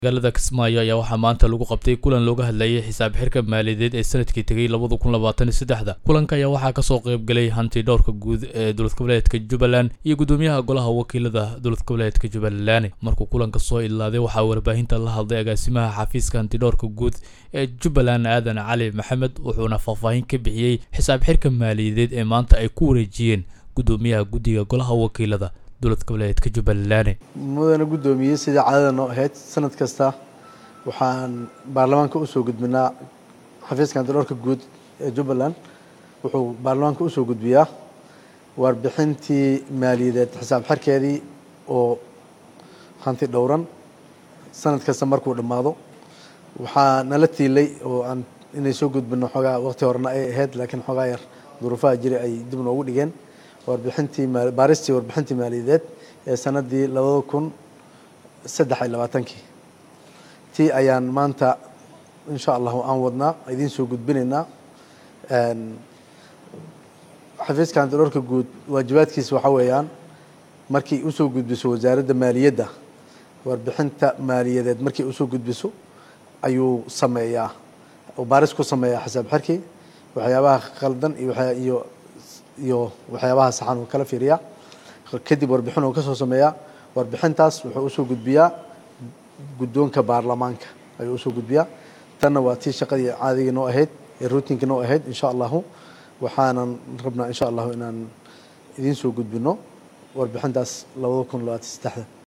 magaalada kismaayo ayaa waxaa maanta lagu qabtay kulan looga hadlayay xisaab xirka maaliyadeed ee sanadkii tegay labada kun labaatan iyo saddexda kulanka ayaa waxaa kasoo qayb galay hanti dhowrka guud ee dowlad goboleedka jubbaland iyo guddoomiyaha golaha wakiilada dowlad goboleedka jubbaland markuu kulanka soo ilaaday waxaa warbaahinta la hadlay agaasimaha xafiiska hantidhowrka guud ee jubbaland aadan cali maxamed wuxuuna faahfaahin ka bixiyey xisaab xirka maaliyadeed ee maanta ay ku wareejiyeen guddoomiyaha guddiga golaha wakiilada dowlad goboleedka jubbaland mudana guddoomiyey sidai caadada noo ahayd sanad kasta waxaan baarlamaanka usoo gudbinaa xafiiska hantidhowrka guud ee jubbaland wuxuu baarlamaanka usoo gudbiyaa warbixintii maaliyadeed xisaab xirkeedii oo hanti dhowran sanad kasta markuu dhammaado waxaa nala tiilay oo aan inay soo gudbino xoogaa waqti horena ay ahayd laakiin xoogaa yar duruufaha jira ay dib noogu dhigeen warbixintii baaristii warbixintii maaliyadeed ee sanadii labada kun saddex iyo labaatankii tii ayaan maanta insha allahu aan wadnaa idiin soo gudbinaynaa xafiiska hantidhowrka guud waajibaadkiisa waxaa weeyaan markii usoo gudbiso wasaaradda maaliyadda warbixinta maaliyadeed markii usoo gudbiso ayuu sameeyaa oo baaris ku sameeyaa xisaab xirkii waxyaabaha khaldan iyo iyo waxyaabaha saxan uu kala fiiriyaa kadib warbixin uu ka soo sameeyaa warbixintaas wuxuu usoo gudbiyaa guddoonka baarlamaanka ayuu usoo gudbiyaa tanna waa tii shaqadii caadigii noo ahayd ee ruutinkii noo ahayd insha allahu waxaanan rabnaa insha allahu inaan idiin soo gudbino warbixintaas labada kun labaatan saddexda